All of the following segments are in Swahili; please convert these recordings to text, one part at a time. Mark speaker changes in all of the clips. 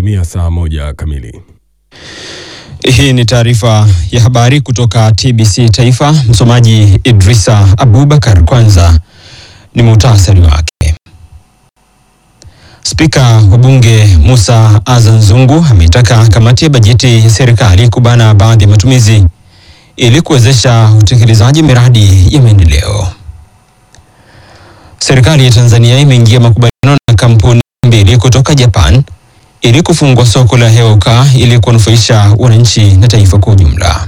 Speaker 1: Imetimia saa moja kamili.
Speaker 2: Hii ni taarifa ya habari kutoka TBC Taifa. Msomaji Idrisa Abubakar. Kwanza ni muhtasari wake. Spika wa Bunge Musa Azan Zungu ameitaka kamati ya bajeti ya serikali kubana baadhi ya matumizi ili kuwezesha utekelezaji miradi ya maendeleo. Serikali ya Tanzania imeingia makubaliano na kampuni mbili kutoka Japan ili kufungua soko la hewa ukaa ili kuwanufaisha wananchi na taifa kwa ujumla.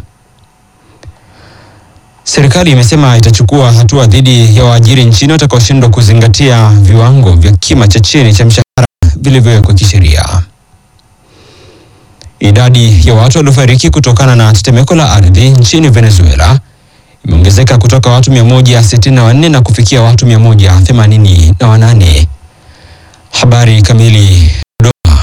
Speaker 2: Serikali imesema itachukua hatua dhidi ya waajiri nchini watakaoshindwa kuzingatia viwango vya kima cha chini cha mshahara vilivyowekwa kisheria. Idadi ya watu waliofariki kutokana na tetemeko la ardhi nchini Venezuela imeongezeka kutoka watu 164 na kufikia watu 188. Habari kamili. Dodoma.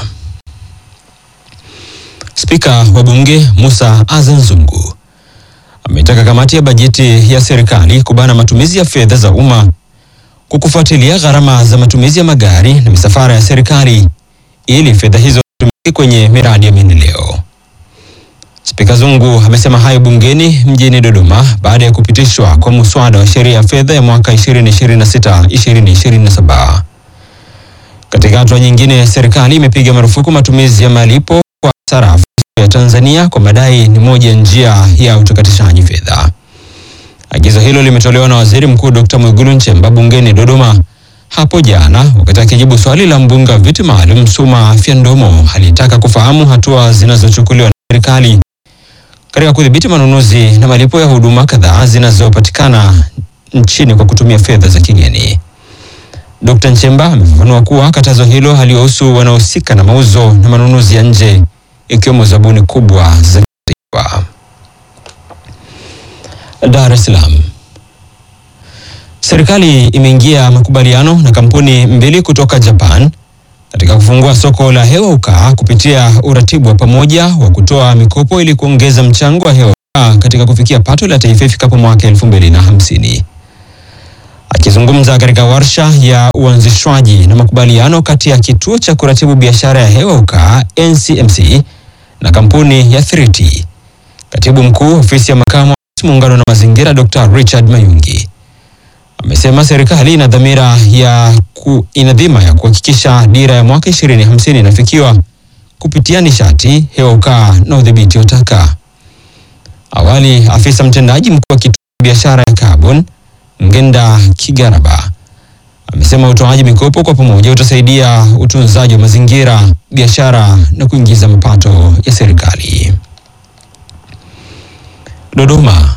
Speaker 2: Spika wa Bunge Musa Azan Zungu ametaka kamati ya bajeti ya serikali kubana matumizi ya fedha za umma kwa kufuatilia gharama za matumizi ya magari na misafara ya serikali ili fedha hizo zitumike kwenye miradi ya maendeleo. Spika Zungu amesema hayo bungeni mjini Dodoma baada ya kupitishwa kwa muswada wa sheria ya fedha ya mwaka 2026-2027. Katika hatua nyingine, serikali imepiga marufuku matumizi ya malipo kwa sarafu ya Tanzania kwa madai ni moja ya njia ya utakatishaji fedha. Agizo hilo limetolewa na Waziri Mkuu Dr. Mwigulu Nchemba bungeni Dodoma hapo jana wakati akijibu swali la mbunge wa viti maalum Suma Fyandomo aliyetaka kufahamu hatua zinazochukuliwa na serikali katika kudhibiti manunuzi na malipo ya huduma kadhaa zinazopatikana nchini kwa kutumia fedha za kigeni. Dr. Nchemba amefafanua kuwa katazo hilo haliwahusu wanaohusika na mauzo na manunuzi ya nje ikiwemo zabuni kubwa za kitaifa. Dar es Salaam. Serikali imeingia makubaliano na kampuni mbili kutoka Japan katika kufungua soko la hewa ukaa kupitia uratibu wa pamoja wa kutoa mikopo ili kuongeza mchango wa hewa ukaa katika kufikia pato la taifa ifikapo mwaka elfu mbili na hamsini. Akizungumza katika warsha ya uanzishwaji na makubaliano kati ya kituo cha kuratibu biashara ya hewa ukaa NCMC na kampuni ya 3T, katibu mkuu ofisi ya makamu wa rais muungano na mazingira Dr. Richard Mayungi amesema serikali ina dhamira ya ku, ina dhima ya kuhakikisha dira ya mwaka 2050 inafikiwa kupitia nishati, hewa ukaa na udhibiti wa taka. Awali afisa mtendaji mkuu wa kituo cha biashara ya carbon Ngenda Kigaraba amesema utoaji mikopo kwa pamoja utasaidia utunzaji wa mazingira, biashara na kuingiza mapato ya serikali. Dodoma.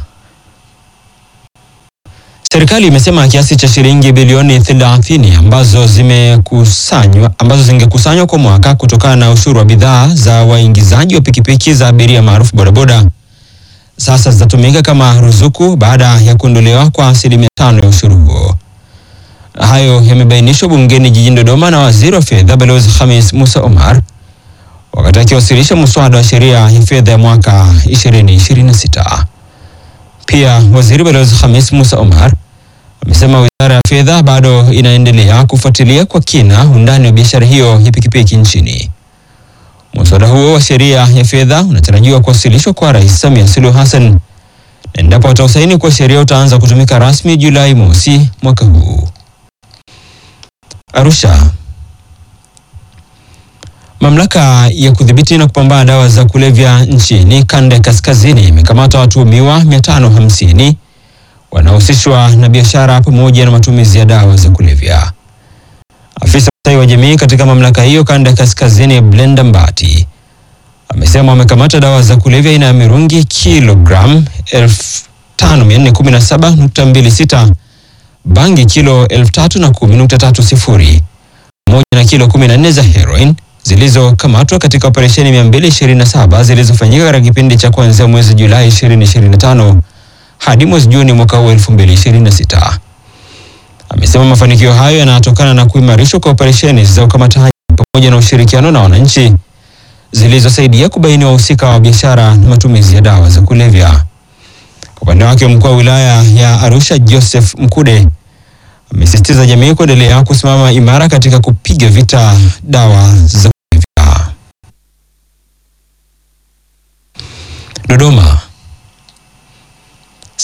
Speaker 2: Serikali imesema kiasi cha shilingi bilioni 30 ambazo zimekusanywa ambazo zingekusanywa kwa mwaka kutokana na ushuru wa bidhaa za waingizaji wa pikipiki za abiria maarufu bodaboda sasa zitatumika kama ruzuku baada ya kuondolewa kwa asilimia tano ya ushuru huo. Hayo yamebainishwa bungeni jijini Dodoma na waziri wa fedha Balozi Khamis Musa Omar wakati akiwasilisha muswada wa sheria ya fedha ya mwaka 2026. Pia waziri Balozi Khamis Musa Omar amesema wizara ya fedha bado inaendelea kufuatilia kwa kina undani wa biashara hiyo ya pikipiki nchini. Muswada huo wa sheria ya fedha unatarajiwa kuwasilishwa kwa Rais Samia Suluhu Hassan na endapo atausaini kwa sheria utaanza kutumika rasmi Julai mosi mwaka huu. Arusha. Mamlaka ya kudhibiti na kupambana dawa za kulevya nchini kanda ya kaskazini imekamata watuhumiwa 550 wanaohusishwa na biashara pamoja na matumizi ya dawa za kulevya. Afisa ustawi wa jamii katika mamlaka hiyo kanda ya kaskazini Blenda Mbati amesema wamekamata dawa za kulevya aina ya mirungi kilogram 5417.26, bangi kilo 3010.30 pamoja na kilo 14 za heroin zilizokamatwa katika operesheni 227 zilizofanyika katika kipindi cha kuanzia mwezi Julai 2025 hadi mwezi Juni mwaka huu 2026. Amesema mafanikio hayo yanatokana na kuimarishwa kwa operesheni za ukamataji pamoja na ushirikiano na wananchi zilizosaidia kubaini wahusika wa biashara na matumizi ya dawa za kulevya. Kwa upande wake, mkuu wa wilaya ya Arusha Joseph Mkude amesisitiza jamii kuendelea kusimama imara katika kupiga vita dawa za kulevya.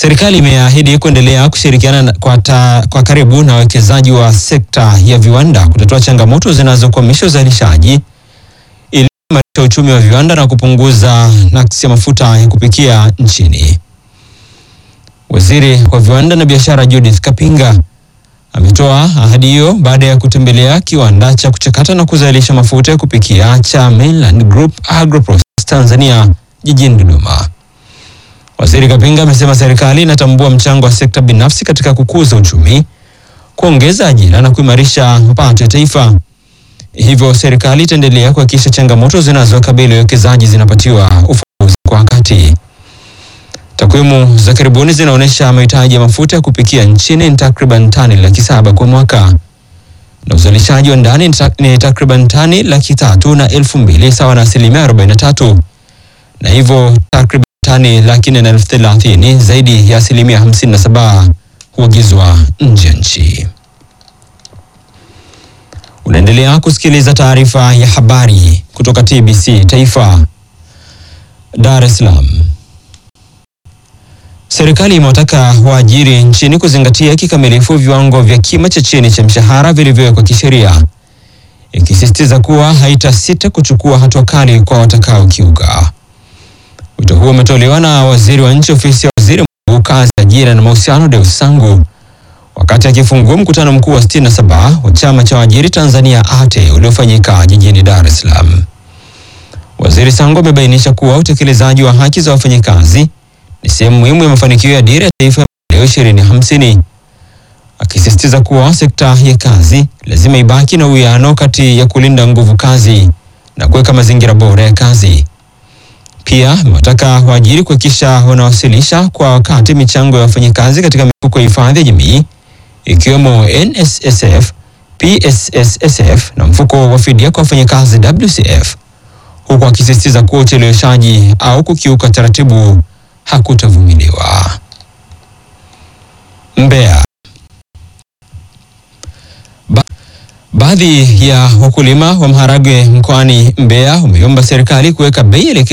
Speaker 2: Serikali imeahidi kuendelea kushirikiana na- kwa, ta, kwa karibu na wawekezaji wa sekta ya viwanda kutatua changamoto zinazokwamisha uzalishaji ili kuimarisha uchumi wa viwanda na kupunguza nakisi ya mafuta ya kupikia nchini. Waziri wa viwanda na biashara Judith Kapinga ametoa ahadi hiyo baada ya kutembelea kiwanda cha kuchakata na kuzalisha mafuta ya kupikia cha Mainland Group Agroprocess Tanzania jijini Dodoma. Waziri Kapinga amesema serikali inatambua mchango wa sekta binafsi katika kukuza uchumi, kuongeza ajira na kuimarisha mapato ya taifa. Hivyo serikali itaendelea kuhakikisha changamoto zinazokabili wawekezaji zinapatiwa ufumbuzi kwa wakati. Takwimu za karibuni zinaonyesha mahitaji ya mafuta ya kupikia nchini ni takriban tani laki saba kwa mwaka na uzalishaji wa ndani ni tak- ni takriban tani laki tatu na elfu mbili sawa na asilimia 43 na hivyo takriban tani laki nne na elfu thelathini zaidi ya asilimia 57 huagizwa nje ya nchi. Unaendelea kusikiliza taarifa ya habari kutoka TBC Taifa, Dar es Salaam. Serikali imewataka waajiri nchini kuzingatia kikamilifu viwango vya kima cha chini cha mshahara vilivyowekwa kisheria, ikisisitiza kuwa haitasita kuchukua hatua kali kwa watakaokiuka. Wito huo umetolewa na waziri wa nchi ofisi ya waziri mkuu kazi, ajira na mahusiano, Deus Sangu wakati akifungua mkutano mkuu wa 67 wa chama cha waajiri Tanzania ATE uliofanyika jijini Dar es Salaam. Waziri Sangu amebainisha kuwa utekelezaji wa haki za wafanyikazi ni sehemu muhimu ya mafanikio ya dira ya taifa ya maendeleo 2050 akisisitiza kuwa sekta ya kazi lazima ibaki na uwiano kati ya kulinda nguvu kazi na kuweka mazingira bora ya kazi. Pia amewataka waajiri kuhakikisha wanawasilisha kwa wakati michango ya wafanyakazi katika mifuko ya hifadhi ya jamii ikiwemo NSSF, PSSSF na mfuko wa fidia kwa wafanyakazi WCF, huku akisisitiza kuwa ucheleweshaji au kukiuka taratibu hakutavumiliwa. Mbeya. Ba baadhi ya wakulima wa maharagwe mkoani Mbeya wameomba serikali kuweka bei elekezi